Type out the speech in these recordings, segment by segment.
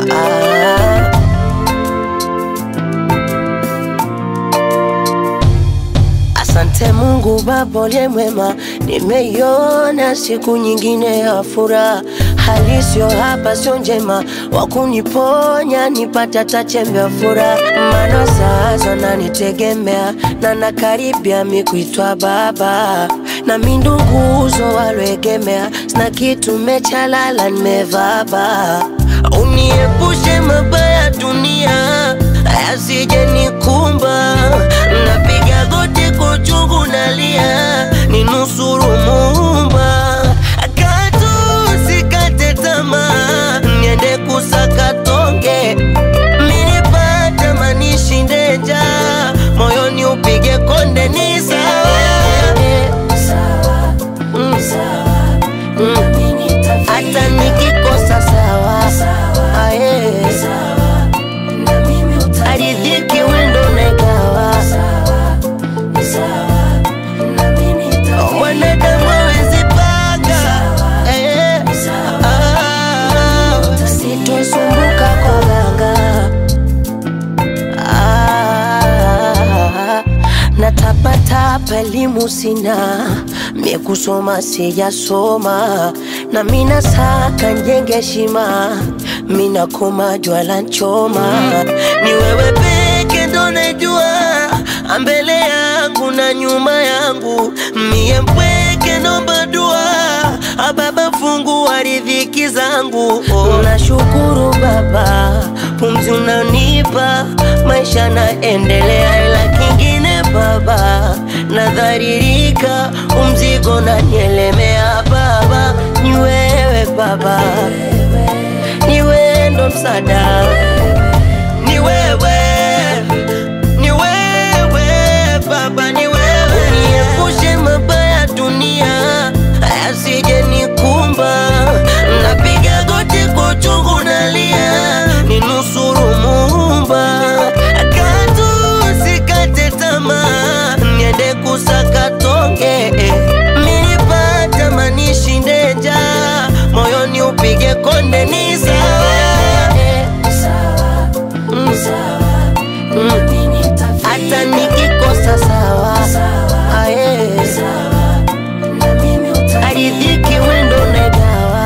ah. Asante Mungu Baba uliye mwema, nimeiona siku nyingine ya furaha. Hali sio hapa, sio njema, wa kuniponya nipate hata chembe ya furaha. Maana sasa nanitegemea na nakaribia mi kuitwa baba, na mi nduguzo waloegemea, sina kitu mechalala, nimevaba. Uniepushe mabaya dunia yasije nikumba, napiga goti kwa uchungu nalia, ninusuru Muumba, katu sikate tamaa, niende kusaka tonge, minipata manishinde njaa, moyoni upige konde, ni sawa Mm. Mm. hata nikikosa sawa Aye. aridhiki wendo negawa mwanadamu hawezi panga Eh. Ah. sitosumbuka kwa ganga Ah, natapatapa elimu sina mie kusoma sijasoma na mina saka njenge heshima mina koma jwala nchoma ni wewe peke ndo najua mbele yangu na nyuma yangu mie mpweke nomba dua ababa fungu wa riziki zangu oh. nashukuru baba pumzi unanipa maisha naendelea ila kingine baba nadharirika umzigo nanielemea baba ni wewe baba ni wewe ndo msada ni wewe ni wewe baba ni wewe niepushe mabaya dunia asije nikumba napiga goti kwa uchungu nalia ninusuru Muumba katu sikate tamaa niende kusaka tonge minipata manishinde njaa moyoni upige konde ni sawa Mm. Mm. hata nikikosa sawa Aye. aridhiki wendo negawa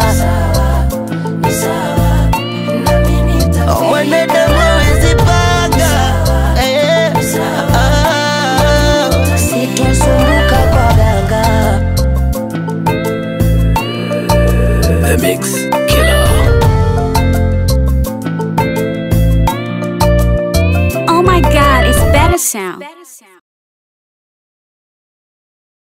mwanadamu hawezi panga Eh. Ah. sitosumbuka kwa ganga The Mix Killer. Oh my god, it's better sound.